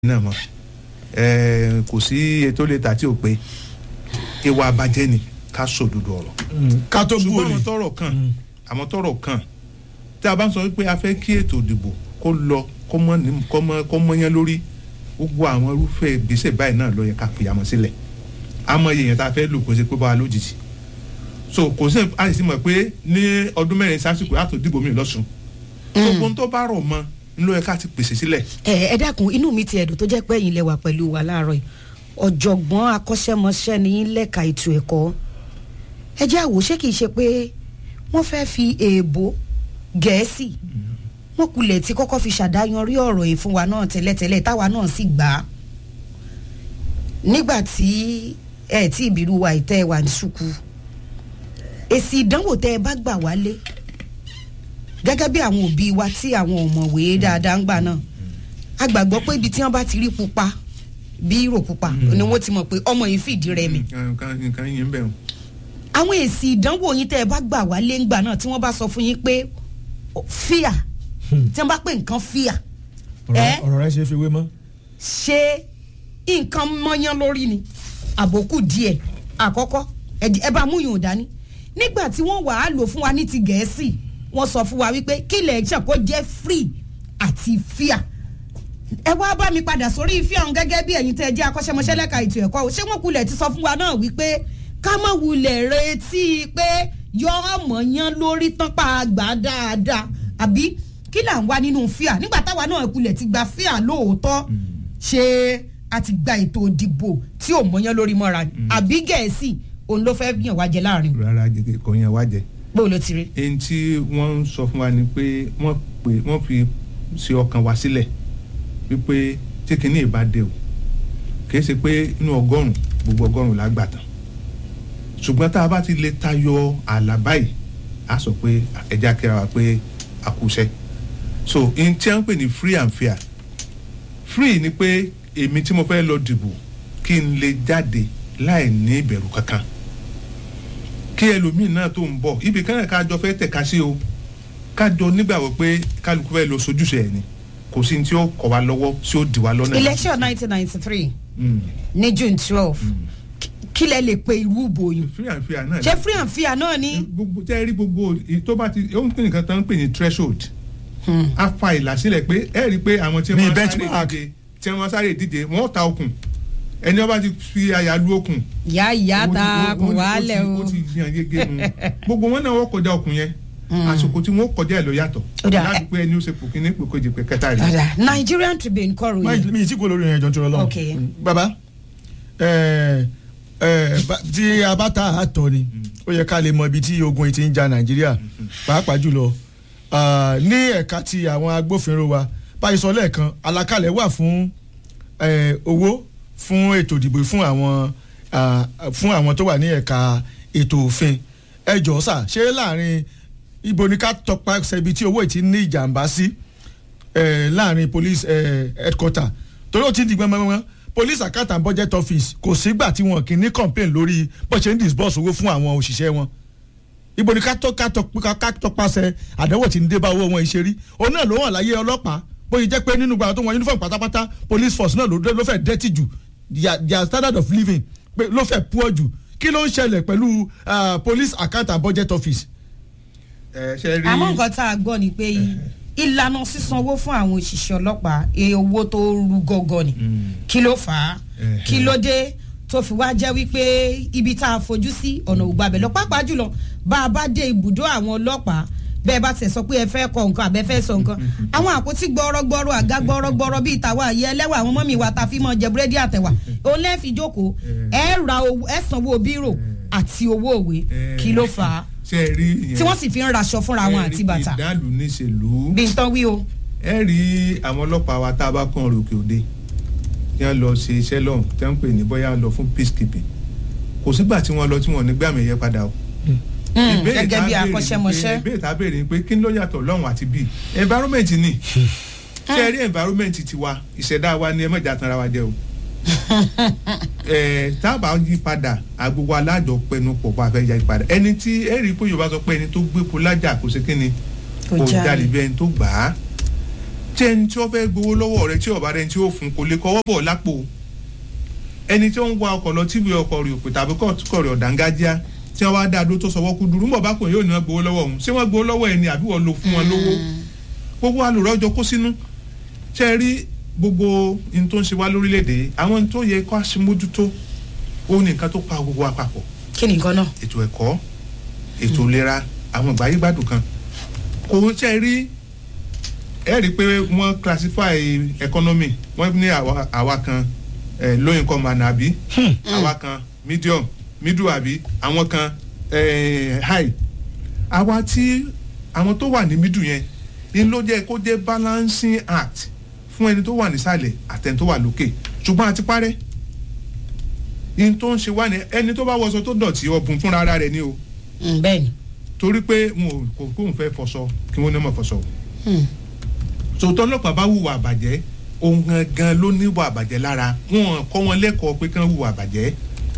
náà mọ̀ ẹ̀ kò sí ètò lè tà tí ò pé ìwà àbàjẹ́ ni ká sòdodo ọ̀rọ̀ ká tó bú ṣùgbọ́n òní àwọn tọrọ kàn àwọn tọrọ kàn tí a bá ń sọ wípé a fẹ́ kí ètò ìdìbò kó lọ kó mọ́ ní kó mọ́ kó mọ́ yẹn lórí gbogbo àwọn irúfẹ́ ìgbésẹ̀ báyìí náà ló yẹ ká fi àmọ́ sílẹ̀ àmọ́ èèyàn tá a fẹ́ lò kó ṣe pé bá wa lójijì so kò sí àìsí mọ̀ pé ní ọdún mẹ́rin sásìkò yàtọ̀ dìbò mi lọ́sùn so ohun tó bá rọ̀ mọ́ ló yẹ ká ti pèsè sílẹ̀ ẹ ẹ dákun inú mi ti ẹ̀dùn tó jẹ́ pé ẹ̀yin lẹ wà pẹ̀lú wa láàárọ̀ yìí ọ̀jọ̀gbọ́n akọ́ṣẹ́mọṣẹ́ ní yín lẹ́ka ètò ẹ̀kọ́ ẹ jẹ́ àwò ṣé kìí ṣe pé wọ́n fẹ́ fi èèbó gẹ̀ẹ́sì wọ́n kulẹ̀ tí kọ́kọ́ fi ṣàdáyanrí ọ̀rọ̀ yìí fún wa náà tẹ́lẹ̀tẹ́lẹ̀ táwa náà sì gbà á nígbà tí ẹ tí ìbírú wa ìtẹ́ wà ní ṣùkú èsì ìdánwò tẹ́ ẹ bá gbà wálé gẹ́gẹ́ bí àwọn òbí wa tí àwọn ọ̀mọ̀wé dáadáa ń gbà náà a gbàgbọ́ pé ibi tí wọ́n bá ti rí pupa bí rò pupa ni wọ́n ti mọ̀ pé ọmọ yìí fìdí rẹmi nǹkan nǹkan yìí ń bẹ̀ wọ́n. àwọn èsì ìdánwò yín tẹ́ ẹ bá gbà wálé ńgbà náà tí wọ́n bá sọ fún yín pé fíà tí wọ́n bá pè nǹkan fíà ẹ ọ̀rọ̀ rẹ ṣe fi wé mọ́. ṣe nǹkan mọ́yán lórí ni àbòkù díẹ̀ àkọ́kọ́ ẹ ẹ bá mú yòó dání nígbà tí wọ́n wàá lò fún wa ní ti gẹ̀ẹ́sì wọ́n sọ fún wa wípé kí ilẹ̀ ẹ̀ṣẹ̀ kó jẹ́ free àti fíà ẹ wá bá mi padà sórí fíà ọ̀hún gẹ́gẹ́ bí ẹ̀yin tẹ́ ẹ jẹ́ akọ́ṣẹ́mọṣẹ́ lẹ́ka ètò ẹ̀kọ́ o ṣé wọ́n kulẹ̀ ti sọ fún wa náà wípé ká má wulẹ̀ retí pé yọ ọmọ yán lórí tán pa àgbà dáadáa àbí kí là ń wá nínú fíà nígbà táwa náà kulẹ̀ ti gba fíà lóòótọ́ ṣé a ti gba ètò ìdìbò tí ò mọyán lórí mọ́ra ni àbí gẹ̀ẹ́sì òun ló fẹ́ yàn wá jẹ láàrin rárá jẹ́ kò yẹn wá jẹ bó ló ti rí. èyí tí wọ́n ń sọ fún wa ni pé wọ́n pè wọ́n fi ṣe ọkàn wa sílẹ̀ wípé tí kinní ìbá dé o kìí ṣe pé inú ọgọ́rùn gbogbo ọgọ́rùn la gbà tán ṣùgbọ́n tá a bá ti lè tayọ ààlà báyìí a sọ pé ẹja kíra wa pé a kú iṣẹ́ so n tí a ń pè ní free and fair free ni pé èmi tí mo fẹ́ lọ dìbò kí n lè jáde láì ní ìbẹ̀rù kankan kí ẹlòmíì náà tó ń bọ̀ ibì kan náà ká jọ fẹ́ tẹ̀ka sí o ká jọ nígbàgbọ́ pé kálukú fẹ́ lọ sojúṣe ẹ̀ ni kò sí ní tí ó kọ̀ wá lọ́wọ́ tí ó dì wá lọ́nà. election nineteen ninety three Mm. ní june twelve kí lẹ lè pe irú ìbò yìí free and fair náà ṣé free and fair náà ni. gbogbo tẹ́ ẹ rí gbogbo èyí tó bá ti ó ń pè nǹkan tó ń pè ní threshold a fa ìlà sílẹ̀ pé ẹ rí i pé àwọn tí Ní wọ́n sáré benchmark. díje tí wọ́n sáré díje wọ́n ta okùn ẹni wọ́n bá ti fi àyà lu okùn ìyá ìyá ó ti- ta ó- kò ó ti- wálẹ̀ ó o. ti yan yege nu gbogbo wọn náà wọ́n kọjá okùn yẹn àsìkò tí wọ́n kọjá ẹ̀ lọ yàtọ̀ Ó dà, láti pé ẹni ó ṣe pò kíní pò kejì pé kẹta rí Ọ̀dà, nigerian tribune kọ́ máa ròyìn. mi ì tí kò lórí ẹjọ́ tó lọ lọ́wọ́. Ok. baba ẹ ẹ bá- tí a bá ta àtọ ni ó yẹ ká lè mọ ibi tí ogun yìí ti ń ja nàìjíríà pàápàá jùlọ ah, ní ẹ̀ka ti àwọn agbófinró wa báyìí sọ lẹ́ẹ̀kan àlàkalẹ̀ wà fún eh, owó fún ètò ìdìbò fún àwọn ah, fún àwọn tó wà ní ẹ̀ka ètò òfin ẹ jọ̀ọ́ sà ṣé láàrin ibo ni ká tọpasẹ̀ ibi tí owó yìí ti ní ìjàmbá sí eh, láàrin police eh, headquarter torí ó ti di gbẹmọgbẹmọ police account and budget office kò sígbà tí wọn kì í ní complain lórí bó ṣe ń disburse owó fún àwọn òṣìṣẹ́ wọn ibo ni ká tọ́ ká tọ́ ká ká tọpasẹ̀ àdánwò tí ń dé bá owó wọn ìṣe rí òun náà ló hàn láyé ọlọ́pàá bóyá jẹ́ pé nínú gbàgbọ́ tó wọn uniform pátápátá police force náà ló dé- ló fẹ́ dẹ́tì jù their their standard of living pé ló fẹ́ poor jù kí ló ń ṣẹlẹ̀ pẹ̀lú ah, police account and budget office. ẹ ṣe rí àmọ́ nǹkan tá a gbọ́ ni pé ìlànà sísan owó fún àwọn òṣìṣẹ́ ọlọ́pàá iye owó tó rú gọ́gọ́ ni kí ló fà á Eh, kí ló dé tó fi wá jẹ́ wípé ibi tá a fojú sí ọ̀nà ògbàbẹ̀ lọ pàápàá jùlọ bá a bá dé ibùdó àwọn ọlọ́pàá bẹ́ẹ̀ bá tẹ̀ sọ pé ẹ fẹ́ kọ nǹkan àbẹ́ fẹ́ sọ nǹkan àwọn àpótí gbọ́rọ́gbọ́rọ́ àga gbọ́rọ́gbọ́rọ́ bíi tàwa àyẹ ẹlẹ́wà àwọn mọ́mì wa ta fi mọ́ jẹ búrẹ́dì àtẹ̀wà òun lẹ́ẹ̀fì jókòó ẹ ra owó ẹ sanwó bírò àti owó òwe kí ló fà á ṣe rí ìyẹn tí wọ́n sì fi ń raṣọ fúnra wọn àti bàtà ìdálù níṣèlú bí n tán wí o. ẹ rí àwọn ọlọ́pàá wa tá a bá kàn ròkè òde tí wọ́n lọ ṣe iṣẹ́ lọ́hùn tí wọ́n ń pè ní bóyá lọ fún peacekeeping kò sígbà tí wọ́n lọ tí wọ́n ní gbàmì ẹ̀yẹ padà o. Ìbéèrè tá gẹ́gẹ́ a bí béèrè ni pé- akọ́ṣẹ́mọṣẹ́. ìbéèrè tá a béèrè ni pé kí ló yàtọ̀ lọ́hùn àti bíi environment ni ṣé ẹ rí environment tiwa ìṣẹ̀dá wa ni ẹ mọ̀jà tanra wa jẹ o. ẹ tábà yí padà agbogbo alájọ pẹnu pọ̀ bá a fẹ́ yí padà ẹni tí ẹ rí i pé yorùbá sọ pé ẹni tó gbé po lájà kò sí kí ni Kò kò jalè. jalè bí ẹni tó gbà á tí ẹni tí ó fẹ́ gbowó lọ́wọ́ rẹ tí ọ̀bá rẹ tí ó fún kò lè kọ́wọ́ bọ̀ lápò ẹni tí ó ń wa ọkọ̀ lọ tíbi ọkọ̀ rẹ̀ òpè tàbí kọ̀ rẹ̀ ọ̀dàǹgájíá tí wọ́n wá dá adó tó sọwọ́ kú dúró ń bọ̀ bá pè yóò ní wọ́n gbowó lọ́wọ́ òun ṣé wọ́n gbowó lọ́wọ́ ẹni àbí wọ́n lo fún wọn lówó gbogbo alùrọ̀ ọjọ́ kó sínú ṣe rí gbogbo ohun tó ń ṣe wá lórílẹ̀‐èdè àwọn ohun tó yẹ kó aṣemójútó ó ní nǹkan tó pa gbogbo wa papọ̀ kí ni nǹkan náà. ètò ẹ̀kọ́ ètò ìlera àwọn ìgbà yígbádùn kan kò ń ṣe rí ẹ rí i pé wọ́n classify economy wọ́n ní àwa àwa kan eh, low income and àbí àwa kan medium middle àbí àwọn kan eh, high àwa tí àwọn tó wà ní middle yẹn ni ló jẹ́ kó jẹ́ balancing act fún ẹni tó wà nísàlẹ̀ àtẹni tó wà lókè ṣùgbọ́n àti parẹ́ in tó ń ṣe wá ní ẹni tó bá wọṣọ tó dọ̀tí ọ̀bùn fúnra ara rẹ̀ ni o Mm, bẹ́ẹ̀ ni. torí pé wọn ò kò kóun fẹ́ fọṣọ kí wọ́n ní mọ̀ fọṣọ o Mm. sòtọ́ ọlọ́pàá bá hùwà àbàjẹ́ òun gangan ló níwà àbàjẹ́ lára wọn kọ́ wọn lẹ́kọ̀ọ́ pé kán hùwà àbàjẹ́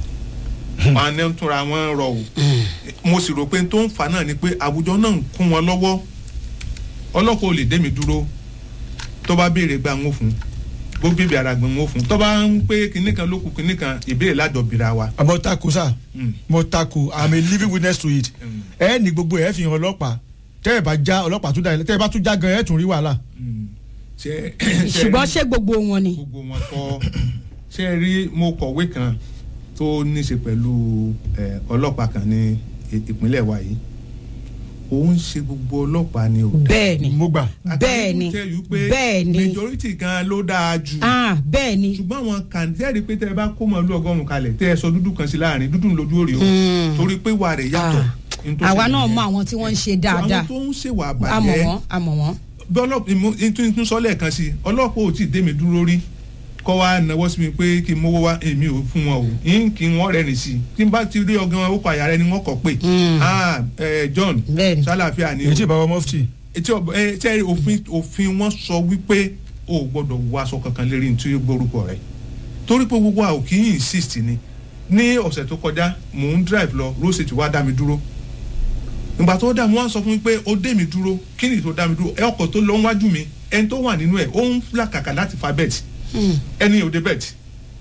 wọn ní túnra wọn rọ o mo sì rò pé tó ń fà náà ni pé àwùjọ náà ń kún wọn lọ́wọ́ ọlọ́pàá ò lè dé mi dúró tó bá béèrè gba ń wò fún bó bèbè ara gbọ̀n ń wò fún tó bá ń pé kinní kan ló kù kinní kan ìbéèrè lájọbìra wa. àmọ́ tako sá Mm. mo tako i'm a living witness to it Mm. ẹ ní gbogbo ẹ fi hàn ọlọ́pàá tẹ́ ẹ bá já ọlọ́pàá tún dá ẹ tẹ́ ẹ bá tún já gan ẹ tún rí wàhálà. Mm. ṣe ṣùgbọ́n ṣé gbogbo wọn ni. gbogbo wọn kọ ṣe é rí mo kọ̀wé kan tó ní ṣe pẹ̀lú eh, ọlọ́pàá kan ní i- ìpínlẹ̀ wa yìí òun ṣe gbogbo ọlọ́pàá ni o. bẹ́ẹ̀ ni mo gbà. bẹ́ẹ̀ ni I can tell you pé bẹ́ẹ̀ ni majority gan ló dáa jù ah bẹ́ẹ̀ ni. ṣùgbọ́n àwọn kàǹtẹ́rì pé tẹ́ ẹ bá kó mọ̀lú ọgọ́rùn-ún kalẹ̀ tẹ́ ẹ sọ dúdú kan sí láàrin dúdú lójú òrì o Mm. torí pé wà rẹ̀ yàtọ̀. Ah. N tó àwa ṣẹlẹ̀ náà nìyẹn. mọ àwọn tí wọ́n ń ṣe dáadáa àwọn tó ń ṣèwà àmọ̀ àbàjẹ́ wọ́n àmọ̀ wọ́n. bí ọlọ́pàá tún sọ lẹ́ẹ̀kan sí i ọlọ́pàá ò tí ì dé mi dúró rí kọ́ wa náwó sí mi pé kí n mówó wá èmi ò fún wọn o yín kí wọ́n rẹ̀ rìn sí i tí n bá ti rí ọgán ó kọ àyà rẹ ni wọ́n kọ̀ pé Mm. ah eh, John Bẹ́ẹ̀ni. sálàáfíà ni èyí tí bàbá mọ́fìtì. etí ọ̀bọ ẹ ṣe òfin òfin wọn sọ wípé o ò gbọ́dọ̀ wọ aṣọ kankan lérí nítorí gbórúkọ rẹ torí pé gbogbo àwọn kì í insist ni ní ọ̀sẹ̀ tó kọjá mò ń drive lọ road safety wá dá mi dúró ìgbà tó dá mi wọ́n sọ fún mi pé ó dé mi dúró kí ni tó dá mi dúró ẹ ọkọ̀ tó lọ wájú mi ẹni tó wà nínú ẹ̀ ó ń làkàkà láti fa bẹ́ẹ̀tì ẹni ò dé bẹ́ẹ̀tì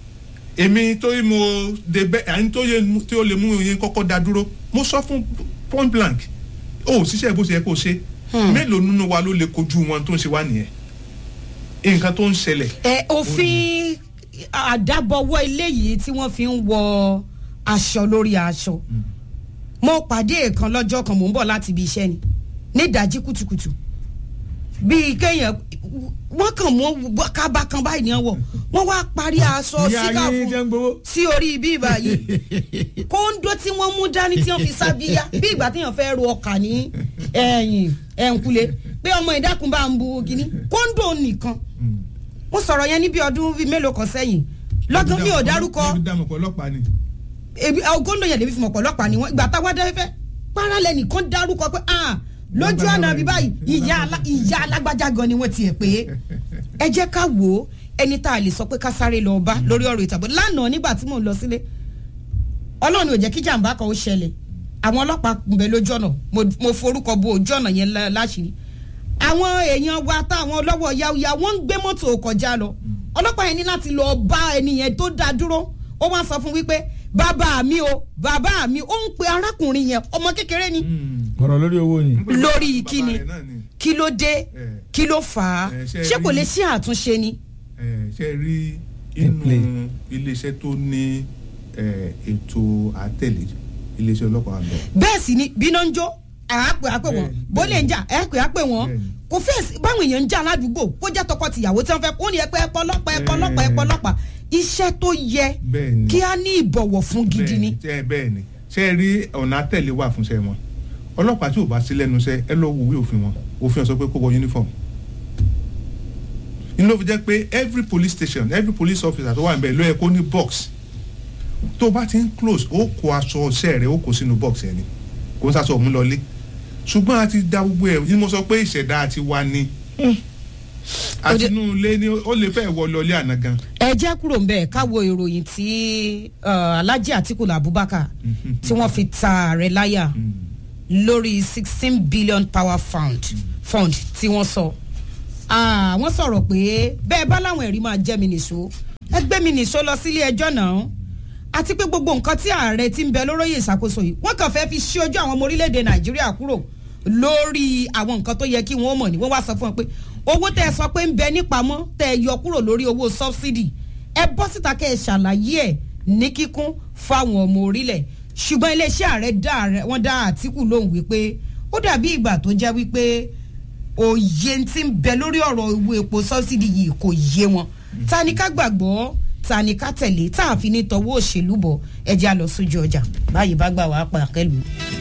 èmi tó yẹ mo dé bẹ́ẹ̀ ẹni tó yẹ tí ó lè mú yẹn kọ́kọ́ dá dúró mo sọ fún point blank ó ṣiṣẹ́ bó ṣe yẹ kó ṣe mélòó nínú wa ló lè kojú wọn tó ń ṣe wá nìyẹn nǹkan tó ń ṣẹlẹ̀ ẹ òfin àdábọ̀wọ́ eléyìí tí wọ́n fi ń wọ aṣọ lórí aṣọ mo pàdé èèkan lọ́jọ́ kan mò ń bọ̀ láti ibi iṣẹ́ ni ní ìdájí kùtùkùtù bíi kéèyàn wọ́n kàn mú kábà kan báyìí ní ọwọ́ wọ́n wá parí aṣọ ìyá síkà yín fún jẹ́ ń gbowó. sí orí ibi ìbàyí kóńdó tí wọ́n mú dání tí wọ́n fi sábíyá bí ìgbà téèyàn fẹ́ ro ọkà ní ẹ̀yìn ẹ̀ǹkulé pé ọmọ ìdákun bá ń bu kínní kóńdó nìkan mo sọ̀rọ̀ yẹn ní bí ọdún bíi mélòó kan sẹ́yìn lọ́gán mi ò dárúkọ ẹbí dàmú pọ̀ ọlọ́pàá ni ebi kóńdó yẹn lèmi fi mọ̀ pọ̀ ọlọ́pàá ni wọ́n ìgbà táwa dá fẹ́fẹ́ paralẹ̀ nìkan dárúkọ pé ah lójú àná bí báyìí ìyá alá- ìyá alágbájá gan ni wọ́n tiẹ̀ pé ẹ jẹ́ ká wò ó ẹni tá a lè sọ pé ká sáré lọ bá lórí ọ̀rọ̀ ìtàbọ̀ lánàá nígbà tí mò ń lọ sílé ọlọ́run ò jẹ́ kí jàǹbá kan ó ṣẹlẹ̀ àwọn ọlọ́pàá ń bẹ lójú ọ̀nà mo- mo forúkọ bo ojú ọ̀nà yẹn lá- láṣìírí àwọn èèyàn wa táwọn ọlọ́wọ́ yáwúyá wọ́n ń gbé mọ́tò kọjá lọ ọlọ́pàá yẹn ní láti lọ bá ẹni yẹn tó dá dúró ó wá sọ fún wípé bàbá mi o bàbá mi ó ń pe arákùnrin yẹn ọmọ kékeré ni ọ̀rọ̀ lórí owó ni. lórí Bàbá kíni rẹ̀ náà ni. kí ló dé Eh. kí ló fà á Eh, ṣe ṣé kò rí- lè ṣe àtúnṣe ni. ẹ ṣe rí Play. inú iléeṣẹ́ tó ní ẹ, ètò àtẹ̀lé iléeṣẹ́ ọlọ́pàá lọ. bẹ́ẹ̀ sì ni bíná ń jó àápè àpè wọn Bẹ́ẹ̀ni, bólè ń jà àápè àpè wọn Bẹ́ẹ̀ni. kò fẹ́ sí- báwọn èèyàn ń jà ládùúgbò kó jẹ́ tọkọ tìyàwó tí wọ́n fẹ́ kó ní ẹ̀pẹ́ ẹ̀pọ̀ ọlọ́pàá ẹ̀pọ̀ ọlọ́pàá ẹ̀pọ̀ ọlọ́pàá iṣẹ́ tó yẹ Bẹ́ẹ̀ni. kí á ní ìbọ̀wọ̀ fún gidi ni. bẹ́ẹ̀ bẹ́ẹ̀ ni ṣe rí ọ̀nà àtẹ̀lé wà fún iṣẹ́ wọn ọlọ́pàá tí ò bá sí lẹ́nu iṣẹ́ ẹ lọ wo ìwé òfin wọn òfin sọ pé kó wọ uniform inú ló fi jẹ́ pé every police station every police officer tó wà níbẹ̀ ló yẹ kó ní box tó bá ti ń close ó kó aṣọ ọṣẹ rẹ ó kó sínú box ẹ ni kó ń sàṣọ òun lọlé ṣùgbọ́n a ti da gbogbo ẹ̀ ní mo sọ pé ìṣẹ̀dá ti wá ní àti inú ilé ni ó lè fẹ́ wọ lọlé àná gan ẹ jẹ́ kúrò ńbẹ̀ ká wo ìròyìn tí uh, Alhaji Atiku Abubakar tí wọ́n fi ta ààrẹ láyà lórí sixteen billion power fund fund tí wọ́n sọ Ah, wọ́n sọ̀rọ̀ pé bẹ́ẹ̀ bá láwọn ẹ̀rí máa jẹ́ mi nìṣó ẹ gbé mi nìṣó lọ sílé ẹjọ́ náà àti pé gbogbo nǹkan tí ààrẹ ti ń bẹ lóróyè ìṣàkóso yìí wọ́n kàn fẹ́ fi ṣí ojú àwọn ọmọ orílẹ̀-èdè nàìjíríà kúrò lórí àwọn nǹkan tó yẹ kí wọ́n mọ̀ ní wọ́n wá sọ fún wọn pé owó tẹ́ ẹ sọ pé ń bẹ nípamọ́ tẹ́ ẹ yọ kúrò lórí owó sọ́bsidì ẹ bọ́ síta kẹ́ ẹ ṣàlàyé ẹ̀ ní kíkún fáwọn ọmọ orílẹ̀ ṣùgbọ́n iléeṣẹ́ ààrẹ dá ààrẹ wọ́n dá àtìkù lóhùn wípé ó dàbí ìgbà tó jẹ́ wípé òye tí ń bẹ lórí ọ̀rọ̀ owó epo sọ́bsidì yìí kò yé wọn ta ni ká gbàgbọ́ ta ni ká tẹ̀lé tá a fi ní tọwọ́ òṣèlú bọ̀ ẹ jẹ́ a lọ sójú ọjà báyìí bá gbà wá pa àkẹ́lù.